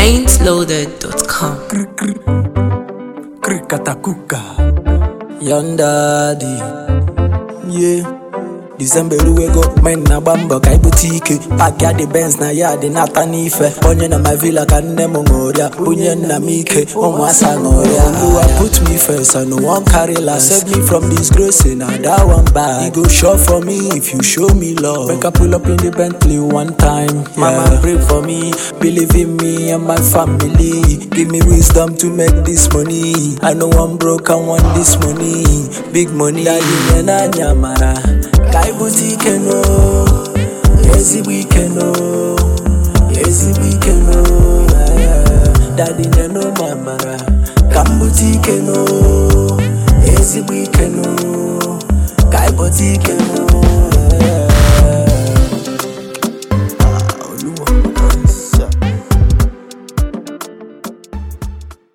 PaintLoaded.com. Krikatakuka Young daddy Yeah December luego men na gbamba ka ibute ike Pack ya the Benz na ya dị nata n'ife Onye na my villa ka nne m ṅụrịa Bunye nna m ike ụmụasa ṅụrịa Oluwa put me first I no wan carry last Save me from disgrace na that one bad E go sure for me if you show me love Make I pull up in the Bentley one time yeah. Mama pray for me Believe in me and my family Give me wisdom to make this money I know I'm broke I want this money Big money Daddy nye na nyamara Ka ibute ike no Ezigbo ike no Ezigbo ike no yeah. Daddy nye no mamara Ka mbute ike no Ezigbo ike no Ka ibute ike no